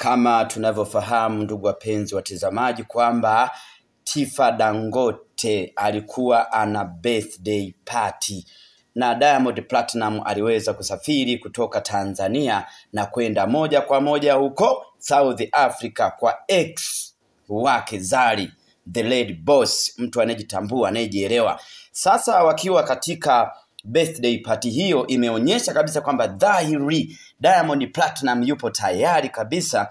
Kama tunavyofahamu ndugu wapenzi watazamaji, kwamba Tifa Dangote alikuwa ana birthday party na Diamond Platinum aliweza kusafiri kutoka Tanzania na kwenda moja kwa moja huko South Africa kwa ex wake Zari the Lady Boss, mtu anayejitambua anayejielewa. Sasa wakiwa katika birthday party hiyo, imeonyesha kabisa kwamba dhahiri Diamond Platinum yupo tayari kabisa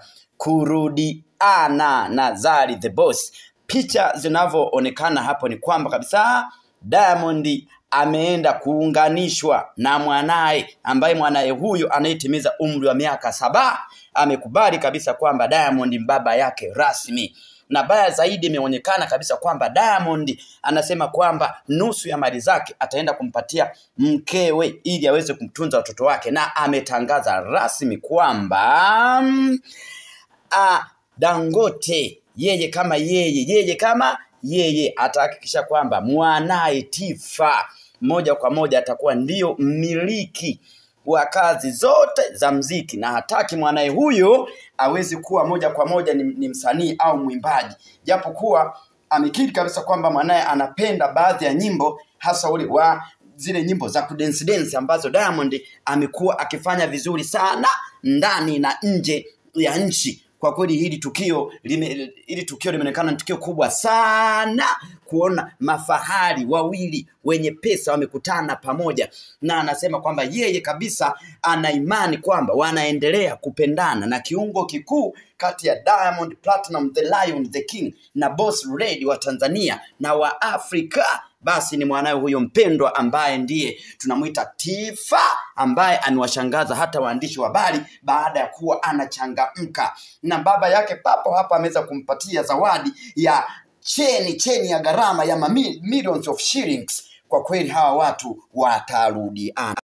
kurudiana na Zari the Boss. Picha zinavyoonekana hapo ni kwamba kabisa Diamond ameenda kuunganishwa na mwanaye ambaye mwanaye huyu anayetimiza umri wa miaka saba amekubali kabisa kwamba Diamond baba yake rasmi na baya zaidi imeonekana kabisa kwamba Diamond anasema kwamba nusu ya mali zake ataenda kumpatia mkewe ili aweze kumtunza watoto wake, na ametangaza rasmi kwamba mm, ah, Dangote yeye kama yeye yeye kama yeye atahakikisha kwamba mwanaye Tifa moja kwa moja atakuwa ndio mmiliki wa kazi zote za mziki na hataki mwanaye huyo awezi kuwa moja kwa moja ni, ni msanii au mwimbaji, japokuwa amekiri kabisa kwamba mwanaye anapenda baadhi ya nyimbo hasa ule wa zile nyimbo za kudensi densi ambazo Diamond amekuwa akifanya vizuri sana ndani na nje ya nchi. Kwa kweli hili tukio lime, hili tukio limeonekana ni tukio kubwa sana kuona mafahari wawili wenye pesa wamekutana pamoja, na anasema kwamba yeye kabisa ana imani kwamba wanaendelea kupendana, na kiungo kikuu kati ya Diamond Platinum the Lion the King na Boss Lady wa Tanzania na wa Afrika basi ni mwanawe huyo mpendwa ambaye ndiye tunamwita Tifa, ambaye amewashangaza hata waandishi wa habari baada ya kuwa anachangamka, na baba yake papo hapa ameweza kumpatia zawadi ya cheni cheni ya gharama ya mamil- millions of shillings. Kwa kweli hawa watu watarudiana.